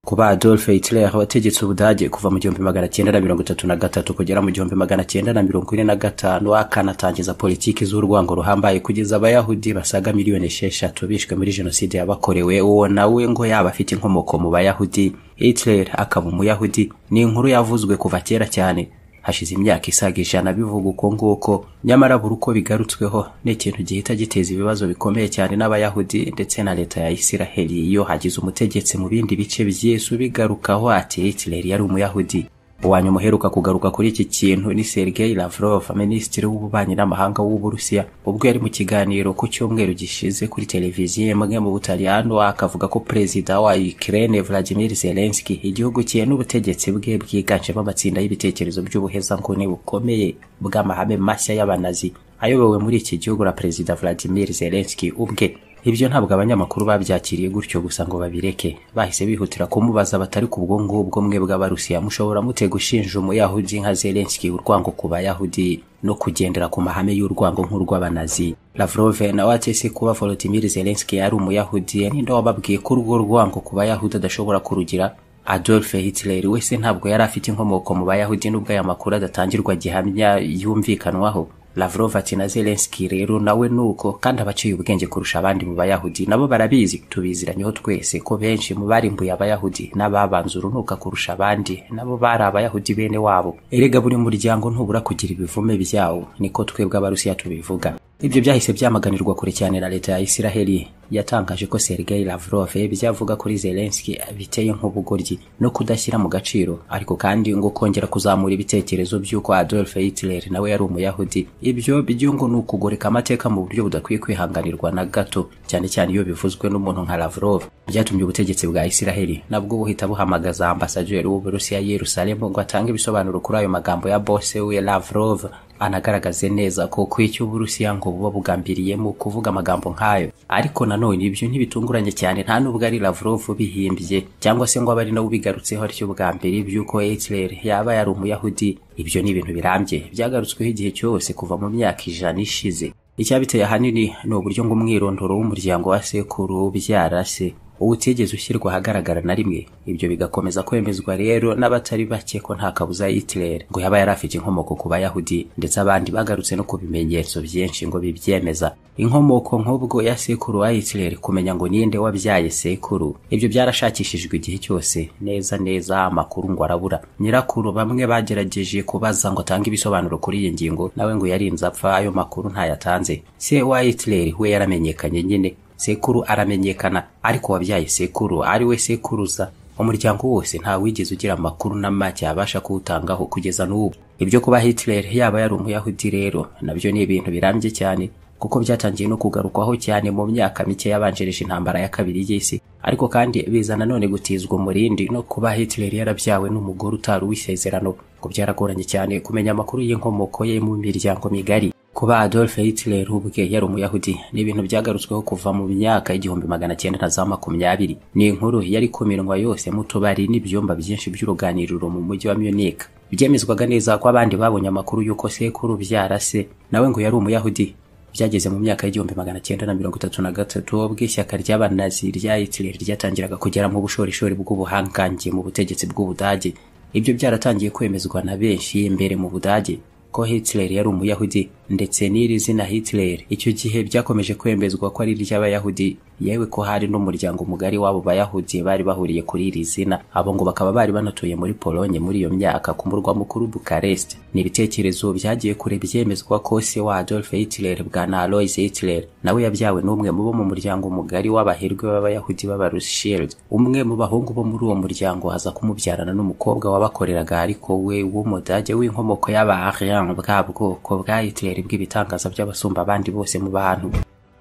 kuba Adolf Hitler wategetse Ubudage kuva mu gihumbi magana cyenda na mirongo itatu na gatatu kugera mu gihumbi magana cyenda na mirongo ine na gatanu akanatangiza politiki z'urwango ruhambaye kugeza abayahudi basaga miliyoni esheshatu bishwe muri jenoside yabakorewe uwo nawe ngo yaba afite inkomoko mu bayahudi Hitler akaba umuyahudi ni inkuru yavuzwe kuva kera cyane hashize imyaka isaga ijana bivuga uko nguko nyamara buri uko bigarutsweho ni ikintu gihita giteza ibibazo bikomeye cyane n'abayahudi ndetse na leta ya isiraheli iyo hagize umutegetsi mu bindi bice by'yesu bigarukaho ati hitler yari umuyahudi uwanyuma uheruka kugaruka kuri iki kintu ni sergei lavrov minisitiri w'ububanyi n'amahanga w'uburusiya ubwo yari mu kiganiro ku cyumweru gishize kuri televiziyo imwe mu butaliyano akavuga ko perezida wa ukraine vladimir zelenski igihugu cye n'ubutegetsi bwe bwiganjemo amatsinda y'ibitekerezo by'ubuhezanguni bukomeye bw'amahame mashya y'abanazi ayobowe muri iki gihugu na perezida vladimir zelenski ubwe ibyo ntabwo abanyamakuru babyakiriye gutyo gusa ngo babireke bahise bihutira kumubaza batari ku bwo ngubwo mwe bw'abarusiya mushobora mute gushinja umuyahudi nka zelenski urwango ku bayahudi no kugendera ku mahame y'urwango nk'urw'abanazi lavrove nawe atese kuba volodimir zelenski yari umuyahudi ninde wababwiye ko urwo rwango ku bayahudi adashobora kurugira adolf hitler wese ntabwo yari afite inkomoko mu bayahudi n'ubwo aya makuru adatangirwa gihamya yumvikanwaho Lavrov ati na Zelensky rero nawe nuko kandi abaciye ubwenge kurusha abandi mu bayahudi nabo barabizi tubiziranyeho twese ko benshi mu barimbuye abayahudi n'ababanza urunuka kurusha abandi nabo bari abayahudi bene wabo erega buri muryango ntubura kugira ibivume byawo niko twebwe abarusiya tubivuga ibyo byahise byamaganirwa kure cyane na leta ya isiraheli yatangaje ko sergei lavrov byavuga kuri zelenski biteye nk'ubugoryi no kudashyira mu gaciro ariko kandi ngo kongera kuzamura ibitekerezo by'uko adolf hitler nawe yari umuyahudi ibyo byo ngo ni ukugoreka amateka mu buryo budakwiye kwihanganirwa na gato cyane cyane iyo bivuzwe n'umuntu nka lavrov byatumye ubutegetsi bwa isiraheli nabwo buhita buhamagaza ambasaderi w'uburusiya yerusalemu ngo atange ibisobanuro kuri ayo magambo ya bose we lavrov anagaragaze neza ko kw'icyo uburusiya ngo buba bugambiriyemo kuvuga amagambo nk'ayo ariko nanone ibyo ntibitunguranye cyane nta nubwo ari Lavrov bihimbye cyangwa se ngo abe ari nawe ubigarutseho aricyo bwa mbere by'uko Hitler yaba yari umuyahudi ibyo ni ibintu birambye byagarutsweho igihe cyose kuva mu myaka ijana ishize icyabiteye ahanini ni uburyo ngo umwirondoro w'umuryango wa sekuru ubyara se utigeze ushyirwa ahagaragara na rimwe ibyo bigakomeza kwemezwa rero n'abatari bake ko nta kabuza Hitler ngo yaba yari afite inkomoko ku bayahudi ndetse abandi bagarutse no ku bimenyetso byinshi ngo bibyemeza inkomoko nk'ubwo ya sekuru wa Hitler kumenya ngo ninde wabyaye sekuru ibyo byarashakishijwe igihe cyose neza neza amakuru ngo arabura nyirakuru bamwe bagerageje kubaza ngo atange ibisobanuro kuri iyi ngingo nawe ngo yarinze apfa ayo makuru ntayatanze se wa Hitler we yaramenyekanye nyine sekuru aramenyekana ariko wabyaye sekuru ari we sekuruza umuryango wose nta wigeze ugira amakuru na make abasha kuwutangaho kugeza n'ubu ibyo kuba Hitler yaba yari umuyahudi rero nabyo ni ibintu birambye cyane kuko byatangiye no kugarukwaho cyane mu myaka mike yabanjirije intambara ya kabiri y'isi ariko kandi biza nanone gutizwa umurindi no kuba Hitler yarabyawe n'umugore utari uw'isezerano ngo byaragoranye cyane kumenya amakuru y'inkomoko ye mu miryango migari kuba Adolf Hitler ubwe yari umuyahudi ni ibintu byagarutsweho kuva mu myaka igihumbi magana cyenda na za makumyabiri ni inkuru yari kumirwa yose mu tubari n'ibyumba byinshi by'uruganiriro mu mujyi wa Munich byemezwaga neza ko abandi babonye amakuru y'uko sekuru byara se nawe ngo yari umuyahudi byageze mu myaka y'igihumbi magana cyenda na mirongo itatu na gatatu ubwo ishyaka ry'abanazi rya Hitler ryatangiraga kugera mu bushorishori bw'ubuhangange mu butegetsi bw'ubudage ibyo byaratangiye kwemezwa na benshi imbere mu budage ko Hitler yari umuyahudi ndetse n'iri zina Hitler icyo gihe byakomeje kwemezwa ko ari iry'abayahudi yewe ko hari n'umuryango mugari w'abo bayahudi bari bahuriye kuri iri zina abo ngo bakaba bari banatuye muri Polonye muri iyo myaka ku murwa mukuru Bukarest ni ibitekerezo byagiye kure byemezwa ko se wa Adolf Hitler bwana Alois Hitler nawe yabyawe n'umwe mu bo mu muryango mugari w'abaherwe b'abayahudi b'abarushield umwe mu bahungu bo muri uwo muryango aza kumubyarana n'umukobwa wabakoreraga ariko we w'umudage w'inkomoko y'aba Aryan bwa bwoko bwa Hitler bw'ibitangaza by'abasumba abandi bose mu bantu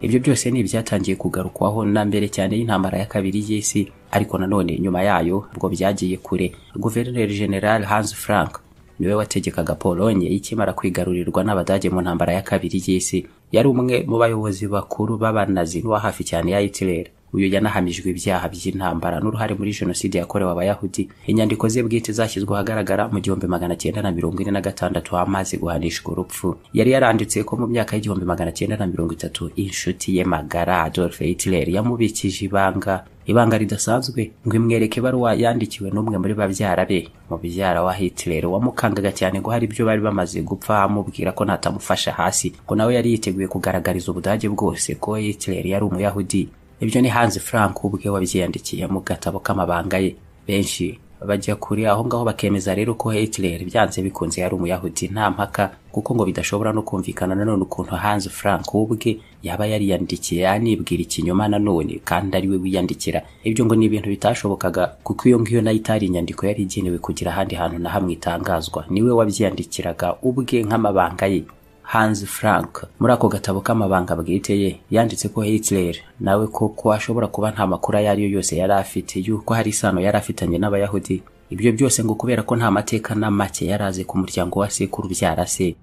ibyo byose ni ibyatangiye kugarukwaho na mbere cyane y'intambara ya kabiri y'isi ariko nanone nyuma yayo ubwo byagiye kure guverineri general hans frank niwe wategekaga polonye ikimara kwigarurirwa n'abadage mu ntambara ya kabiri y'isi yari umwe mu bayobozi bakuru b'abanazi n'uwa hafi cyane ya hitler uyu yanahamijwe ibyaha by'intambara n'uruhare muri jenoside yakorewe abayahudi inyandiko ze bwite zashyizwe ahagaragara mu gihumbi magana cyenda na mirongo ine na gatandatu amaze guhanishwa urupfu yari yaranditse ko mu myaka y'igihumbi magana cyenda na mirongo itatu inshuti ye magara adolfe hitler yamubikije ibanga ibanga ridasanzwe ngo imwereke ibaruwa yandikiwe n'umwe muri babyara be mu byara wa Hitler wamukangaga cyane ngo hari ibyo bari bamaze gupfa amubwira ko natamufasha hasi ngo nawe yari yiteguye kugaragariza ubudage bwose ko Hitler yari umuyahudi ibyo ni Hans Frank ubwe wabyiyandikiye mu gatabo k'amabanga ye benshi bajya kuri aho ngaho bakemeza rero ko Hitler byanze bikunze yari umuyahudi nta mpaka kuko ngo bidashobora no kumvikana nanone ukuntu Hans Frank ubwe yaba yariyandikiye anibwira ikinyoma nanone kandi ari we wiyandikira ibyo ngo ni ibintu bitashobokaga kuko iyo ngiyo nayo itari inyandiko yari igenewe kugira ahandi hantu na hamwe itangazwa niwe wabyiyandikiraga ubwe nk'amabanga ye Hans Frank muri ako gatabo k'amabanga bwite ye yanditse ko Hitler nawe koko ashobora kuba nta makuru ayo ari yo yose yari afite yuko hari isano yari afitanye n'abayahudi ibyo byose ngo kubera ko nta mateka na make yari azi ku muryango wa sekuru byara se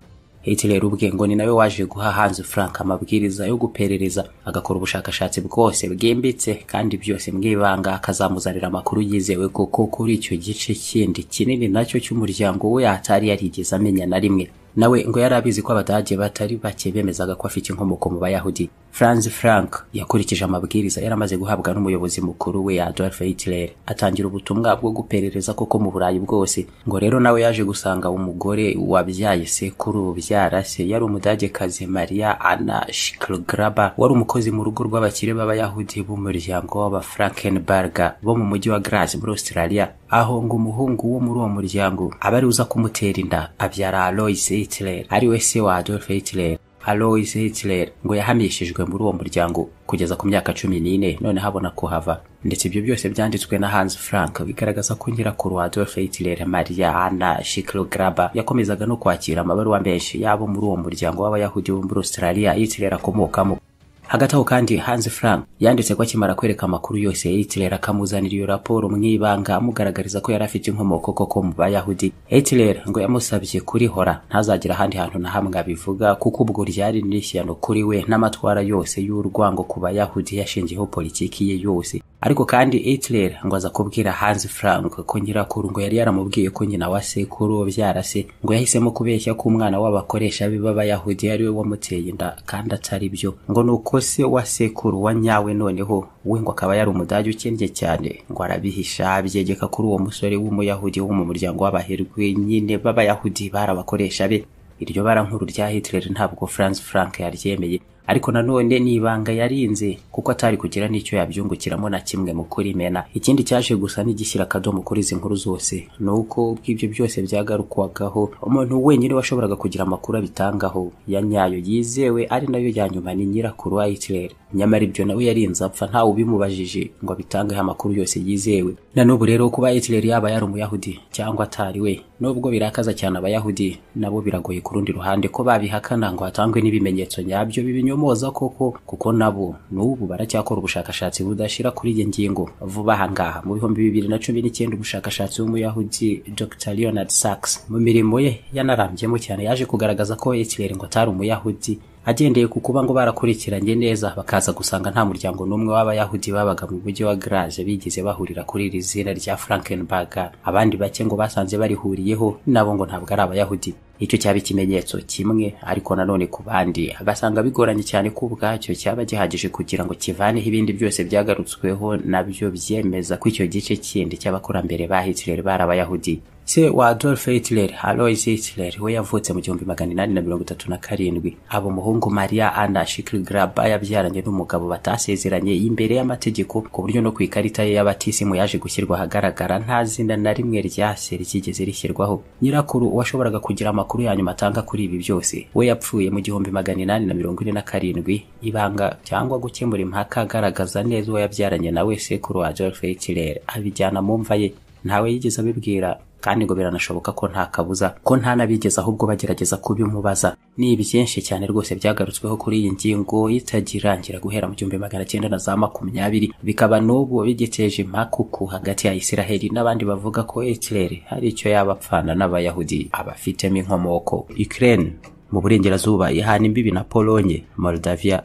Hitler ubwe ngo ni nawe waje guha Hans Frank amabwiriza yo guperereza agakora ubushakashatsi bwose bwimbitse kandi byose mwibanga akazamuzanira amakuru yizewe kuko kuri icyo gice kindi kinini nacyo cy'umuryango we atari yarigeze amenya na rimwe nawe ngo yari abizi ko abadage batari bake bemezaga ko afite inkomoko mu bayahudi franz frank yakurikije amabwiriza yari amaze guhabwa n'umuyobozi mukuru we adolf hitler atangira ubutumwa bwo guperereza koko mu burayi bwose ngo rero nawe yaje gusanga umugore wabyaye sekuru ubyara se yari umudagekazi maria anna schilgraba wari umukozi mu rugo rw'abakire b'abayahudi b'umuryango w'abafrankenberger bo mu mujyi wa grace muri australia aho ngo umuhungu wo muri uwo muryango aba ari uza kumutera inda abyara aloise Hitler ari we se wa Adolf Hitler Alois Hitler ngo yahamishijwe muri uwo muryango kugeza ku myaka cumi n'ine none habona kuhava ndetse ibyo byose byanditswe na Hans Frank bigaragaza ko nyirakuru Adolf Hitler Maria Anna Schicklgraber yakomezaga no kwakira amabaruwa menshi yabo muri uwo muryango w'abayahudi bo muri Australia Hitler akomokamo hagati aho kandi Hans Frank yanditse ko akimara kwereka amakuru yose Hitler akamuzanira iyo raporo mu ibanga amugaragariza ko yari afite inkomoko koko mu bayahudi Hitler ngo yamusabye kurihora ntazagira ahandi hantu na hamwe abivuga kuko ubwo ryari n'ishyano kuri we n'amatwara yose y'urwango ku bayahudi yashingiyeho politiki ye yose ariko kandi Hitler ngo aza kubwira Hans Frank ko nyirakuru ngo yari yaramubwiye ko nyina wa sekuru byarase ngo yahisemo kubeshya ko umwana w'abakoresha be b'abayahudi ari we wamuteye inda kandi atari byo ngo nuko se wa sekuru wa nyawe noneho we ngo akaba yari umudage ukennye cyane ngo arabihisha abyegeka kuri uwo musore w'umuyahudi wo mu muryango w'abaherwe nyine b'abayahudi barabakoresha be iryo bara nkuru rya Hitler ntabwo Franz Frank yaryemeye ariko nanone ni ibanga yarinze kuko atari kugira n'icyo yabyungukiramo na kimwe mu kurimena ikindi cyaje gusa n'igishyira akadomo kuri izi nkuru zose ni uko ubw'ibyo byose byagarukwagaho umuntu wenyine washoboraga kugira amakuru abitangaho ya nyayo yizewe ari nayo ya nyuma ni nyirakuru wa Hitler nyamara ibyo nawe yarinze apfa ntawe ubimubajije ngo abitangeho amakuru yose yizewe na n'ubu rero kuba Hitler yaba yari umuyahudi cyangwa atari we nubwo birakaza cyane abayahudi nabo biragoye ku rundi ruhande ko babihakana ngo hatangwe n'ibimenyetso nyabyo bibinyo moza koko kuko nabo n'ubu baracyakora ubushakashatsi budashira kuri iyi ngingo vuba aha ngaha mu bihumbi bibiri na cumi n'icyenda ubushakashatsi w'umuyahudi dr leonard sachs mu mirimo ye yanarambyemo cyane yaje kugaragaza ko hitler ngo atari umuyahudi agendeye ku kuba ngo barakurikiranye neza bakaza gusanga nta muryango n'umwe w'abayahudi babaga mu mujyi wa graje bigeze bahurira kuri iri zina rya frankenberger abandi bake ngo basanze barihuriyeho nabo ngo ntabwo ari abayahudi icyo cyaba ikimenyetso kimwe ariko nanone ku bandi basanga bigoranye cyane ko ubwacyo cyaba gihagije kugira ngo kivaneho ibindi byose byagarutsweho nabyo byemeza ko icyo gice kindi cy'abakurambere ba hitler bari abayahudi se wa Adolf Hitler Alois Hitler we yavutse mu gihumbi magana inani na mirongo itatu na karindwi aba umuhungu Maria Anna Schicklgraba yabyaranye n'umugabo batasezeranye imbere y'amategeko ku buryo no ku ikarita ye y'abatisimu yaje gushyirwa ahagaragara nta zina na rimwe rya se ryigeze rishyirwaho nyirakuru washoboraga kugira amakuru ya nyuma atanga kuri ibi byose we yapfuye mu gihumbi magana inani na mirongo ine na karindwi ibanga cyangwa gukemura impaka agaragaza neza uwo yabyaranye na we sekuru Adolf Hitler abijyana mu mva ye ntawe yigeze abibwira kandi ngo biranashoboka ko nta kabuza ko nta n'abigeze ahubwo bagerageza kubimubaza ni byinshi cyane rwose byagarutsweho kuri iyi ngingo itagirangira guhera mu gihumbi magana cyenda na za makumyabiri bikaba n'ubu bigiteje impakuku hagati ya isiraheli n'abandi bavuga ko hitler hari icyo yaba apfana n'abayahudi abafitemo inkomoko ukraine mu burengerazuba ihana imbibi na polonye moldavia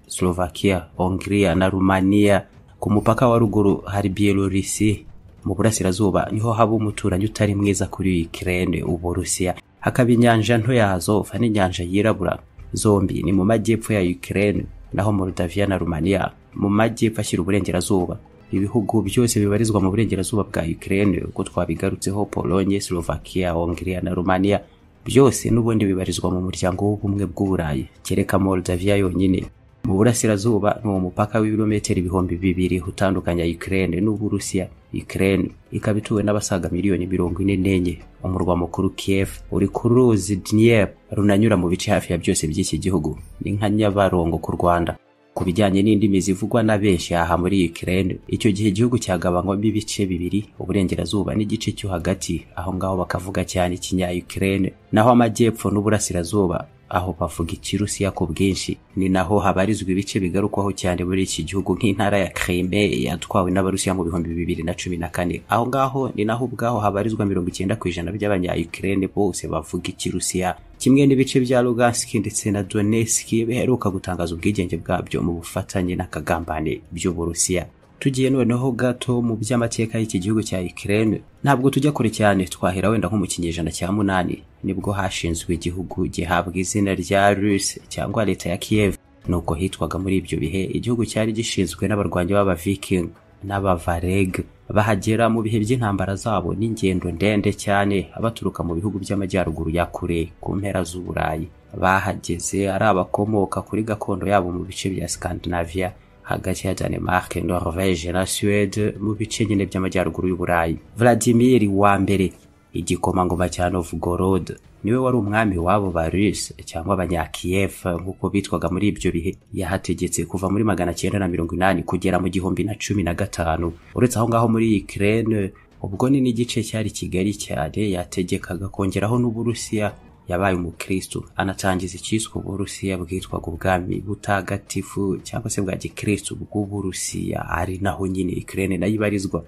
slovakia hongria na rumaniya ku mupaka wa ruguru hari Bielorusi mu burasirazuba niho haba umuturanyi utari mwiza kuri Ukraine Uburusiya hakaba inyanja nto yazo fa n'inyanja yirabura zombi ni mu majyepfo ya Ukraine naho Moldavia na Romania mu majyepfo ashyira uburengerazuba ibihugu byose bibarizwa mu burengerazuba bwa Ukraine uko twabigarutseho Pologne, Slovakia, Hungria na Romania byose n'ubundi bibarizwa mu muryango w'ubumwe bw'Uburayi kereka Moldavia yonyine mu burasirazuba ni uwo mupaka w'ibirometero ibihumbi bibiri utandukanya Ukraine n'Uburusiya Ukraine ikaba ituwe n'abasaga miliyoni mirongo ine n'enye umurwa mukuru Kiev uri ku ruzi Dnieper runanyura mu bice hafi ya byose by'iki gihugu ni nka Nyabarongo ku Rwanda ku bijyanye n'indimi zivugwa na benshi aha muri Ukraine icyo gihe igihugu cyagabanywamo ibice bibiri uburengerazuba n'igice cyo hagati aho ngaho bakavuga cyane ikinya Ukraine naho amajyepfo n'uburasirazuba aho bavuga ikirusiya ku bwinshi ni naho habarizwa ibice bigarukwaho cyane muri iki gihugu nk'intara ya Crimea yatwawe n'abarusiya mu bihumbi bibiri na cumi na kane aho ngaho ni naho ubwaho habarizwa mirongo icyenda ku ijana by'abanya Ukraine bose bavuga ikirusiya kimwe n'ibice bya Lugansk ndetse na Donetsk biheruka gutangaza ubwigenge bwabyo mu bufatanye n'akagambane by'uburusiya tugiye noneho gato mu by'amateka y'iki gihugu cya Ukraine ntabwo tujya kure cyane twahera wenda nko mu kinyejana cya munani nibwo hashinzwe igihugu gihabwa izina rya Rus cyangwa leta ya Kiev nuko hitwaga muri ibyo bihe igihugu cyari gishinzwe n'abarwanyi b'abaviking n'abavareg bahagera mu bihe by'intambara zabo n'ingendo ndende cyane baturuka mu bihugu by'amajyaruguru ya kure ku mpera z'uburayi bahageze ari abakomoka kuri gakondo yabo mu bice bya Scandinavia hagati ya Denmark, Norvège na Suède mu bice nyine by'amajyaruguru y'Uburayi. Vladimir wa mbere igikomangoma cya Novgorod niwe wari umwami wabo ba Rus cyangwa abanyakiyev nk'uko bitwaga muri ibyo bihe yahategetse kuva muri magana cyenda na mirongo inani kugera mu gihumbi na cumi na gatanu uretse aho ngaho muri Ukraine ubwo ni n'igice cyari kigari cyane yategekaga kongeraho n'Uburusiya yabaye umukristo anatangiza icyiswe uburusiya bwitwaga ubwami butagatifu cyangwa se bwa gikristo bw'uburusiya ari naho nyine Ukraine nayo ibarizwa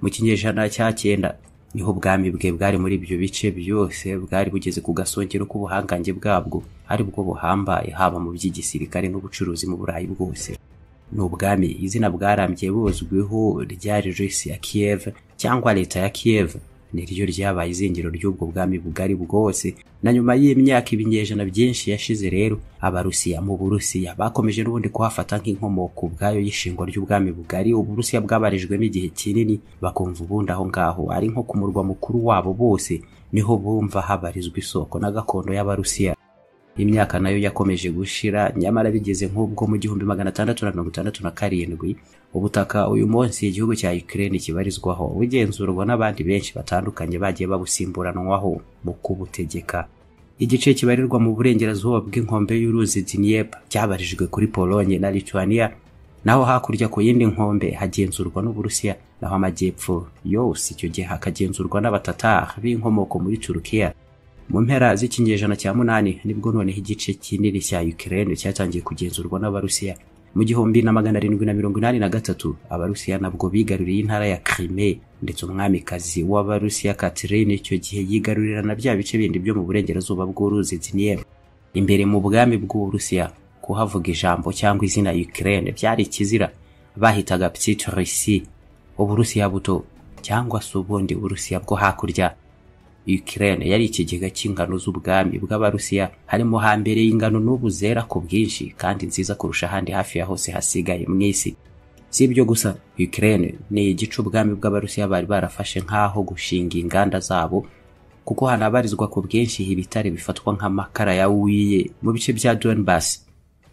mu kinyejana cya cyenda niho ubwami bwe bwari muri ibyo bice byose bwari bugeze ku gasongero k'ubuhangange bwabwo ari bwo buhambaye haba mu by'igisirikare n'ubucuruzi mu burayi bwose ni ubwami izina bwarambye buzwiho ryari Rusi ya Kiev cyangwa leta ya Kiev niryo ryabaye izingiro ry'ubwo bwami bugari bwose na nyuma y'imyaka ibinyejana byinshi yashize rero abarusiya mu burusiya bakomeje n'ubundi kuhafata nk'inkomoko ubwayo y'ishingwa ry'ubwami bugari uburusiya bwabarijwemo igihe kinini bakumva ubundi aho ngaho ari nko ku murwa mukuru wabo bose niho bumva habarizwa isoko na gakondo y'abarusiya imyaka nayo yakomeje gushira nyamara bigeze nk'ubwo mu gihumbi magana atandatu na mirongo itandatu na karindwi ubutaka uyu munsi igihugu cya Ukraine kibarizwaho bugenzurwa n'abandi benshi batandukanye bagiye babusimburanwaho mu kubutegeka igice kibarirwa mu burengerazuba bw'inkombe y'uruzi Dnieper cyabarijwe kuri Pologne na Lithuania naho hakurya ku yindi nkombe hagenzurwa n'Uburusiya naho amajyepfo yose icyo gihe hakagenzurwa n'abatatar b'inkomoko muri Turukiya mu mpera z'ikinyejana cya munani nibwo noneho igice kinini cya Ukraine cyatangiye kugenzurwa n'abarusiya mu gihumbi na magana arindwi na mirongo inani na gatatu abarusiya nabwo bigaruriye intara ya Crimea ndetse umwamikazi w'abarusiya Catherine icyo gihe yigarurira na bya bice bindi byo mu burengerazuba bw'uruzi Dnieper imbere mu bwami bw'uburusiya kuhavuga ijambo cyangwa izina Ukraine byari ikizira bahitaga Petite Russie uburusiya buto cyangwa se ubundi uburusiya bwo hakurya Ukraine yari ikigega cy'ingano z'ubwami bw'abarusiya harimo hambere y'ingano n'ubu zera ku bwinshi kandi nziza kurusha ahandi hafi ya hose hasigaye mu isi si ibyo gusa Ukraine ni igice ubwami bw'abarusiya bari barafashe nk'aho gushinga inganda zabo kuko hanabarizwa ku bwinshi ibitare bifatwa nk'amakara ya wiye mu bice bya Donbass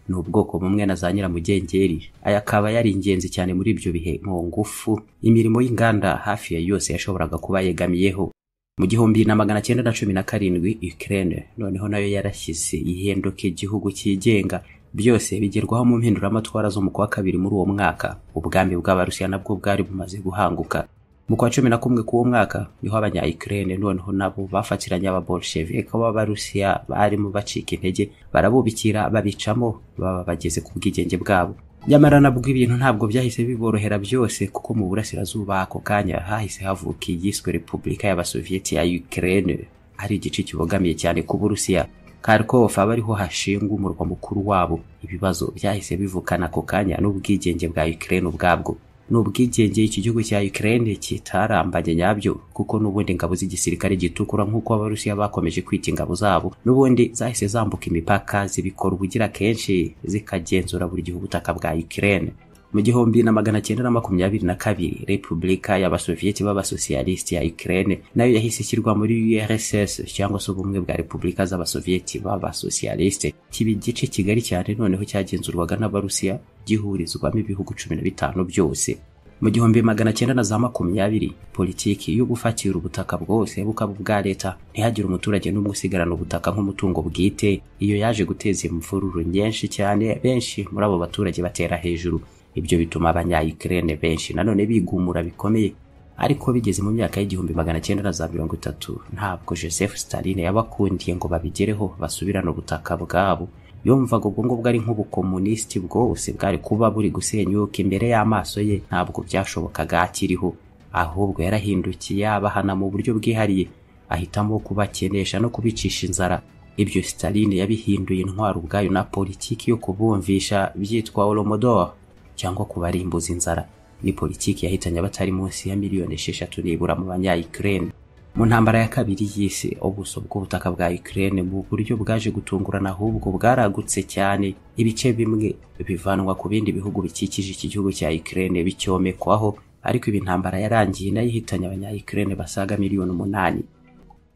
ni ubwoko bumwe na za nyiramugengeri aya akaba yari ingenzi cyane muri ibyo bihe mu ngufu imirimo y'inganda hafi ya yose yashoboraga kuba yegamiyeho mu gihumbi na magana cyenda na cumi na karindwi Ukraine noneho nayo yarashyize ihinduka igihugu cyigenga byose bigerwaho mu mpinduramatwara zo mu kwa kabiri muri uwo mwaka ubwami bw'abarusiya nabwo bwari bumaze guhanguka mu kwa cumi na kumwe k'uwo mwaka niho abanya Ukraine noneho nabo bafatiranye ababolshevik b'abarusiya barimo bacika intege barabubikira babicamo baba bageze ku bwigenge bwabo nyamara nabwo ibintu ntabwo byahise biborohera byose kuko mu burasirazuba ako kanya hahise havuka iyiswe repubulika y'abasoviyeti ya Ukraine ari igice kibogamiye cyane ku Burusiya Kharkov aba ariho hashingwa umurwa mukuru wabo ibibazo byahise bivukana ako kanya n'ubwigenge bwa Ukraine ubwabwo n'ubwigenge iki gihugu cya Ukraine kitarambanye nyabyo kuko n'ubundi ingabo z'igisirikare gitukura nk'uko abarusiya bakomeje kwita ingabo zabo n'ubundi zahise zambuka imipaka zibikora ubugira kenshi zikagenzura buri gihe ubutaka bwa Ukraine mu gihumbi na magana cyenda na makumyabiri na kabiri repubulika y'abasoviyeti b'abasosiyalisiti ya ukraine nayo yahise ishyirwa muri urss cyangwa se ubumwe bwa repubulika z'abasoviyeti b'abasosiyalisiti kiba igice kigari cyane noneho cyagenzurwaga n'abarusiya gihurizwamo ibihugu cumi na bitanu byose mu gihumbi magana cyenda na za makumyabiri politiki yo gufatira ubutaka bwose bukaba ubwa leta ntihagire umuturage n'umwe usigarana ubutaka nk'umutungo bwite iyo yaje guteza imvururu nyinshi cyane benshi muri abo baturage batera hejuru ibyo bituma abanyayikirene benshi nanone bigumura bikomeye ariko bigeze mu myaka y'igihumbi magana cyenda na za mirongo itatu ntabwo joseph stalin yabakundiye ngo babigereho basubirane ubutaka bwabo yumvaga ubwo ngubwo ari nk'ubukomunisiti bwose bwari kuba buri gusenyuka imbere y'amaso ye ntabwo byashobokaga akiriho ahubwo yarahindukiye abahana mu buryo bwihariye ahitamo kubakenesha no kubicisha inzara ibyo stalin yabihinduye intwaro ubwayo na politiki yo kubumvisha byitwa olomodor cyangwa kubarimbuza inzara ni politiki yahitanye abatari munsi ya miliyoni esheshatu nibura mu banya Ukraine mu ntambara ya kabiri y'isi ubuso bw'ubutaka bwa Ukraine mu buryo bwaje gutungurana ahubwo bwaragutse cyane ibice bimwe bivanwa ku bindi bihugu bikikije iki gihugu cya Ukraine bicyomekwaho ariko ibi intambara yarangiye nayo ihitanye abanya Ukraine basaga miliyoni umunani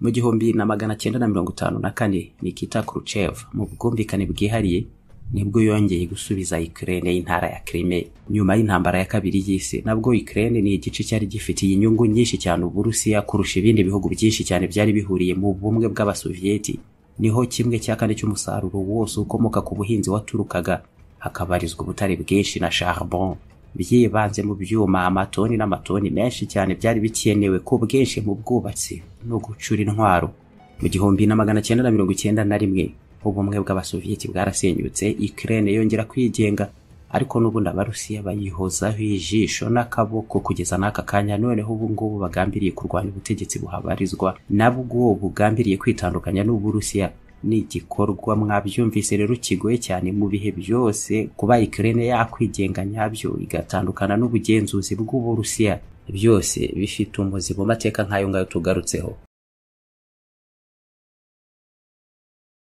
mu gihumbi na magana cyenda na mirongo itanu na kane Nikita Khrushchev mu bwumvikane bwihariye nibwo yongeye gusubiza Ukraine y'intara ya Crimea nyuma y'intambara ya kabiri y'isi nabwo Ukraine ni igice cyari gifitiye inyungu nyinshi cyane Uburusiya kurusha ibindi bihugu byinshi cyane byari bihuriye mu bumwe bw'abasoviyeti niho kimwe cya kane cy'umusaruro wose ukomoka ku buhinzi waturukaga hakabarizwa ubutare bwinshi na charbon byibanze mu byuma amatoni n'amatoni menshi cyane byari bikenewe ku bwinshi mu bwubatsi no gucura intwaro mu gihumbi na magana cyenda na mirongo icyenda na rimwe ubumwe bw'abasoviyeti bwarasenyutse Ukraine yongera kwigenga ariko n'ubundi abarusiya bayihozaho ijisho n'akaboko kugeza n'aka kanya noneho ubu ngubu bagambiriye kurwanya ubutegetsi buhabarizwa nabwo bugambiriye kwitandukanya n'uburusiya ni igikorwa mwabyumvise rero kigoye cyane mu bihe byose kuba Ukraine yakwigenga nyabyo igatandukana n'ubugenzuzi bw'uburusiya byose bifite umuzi mu mateka nk'ayo ngayo tugarutseho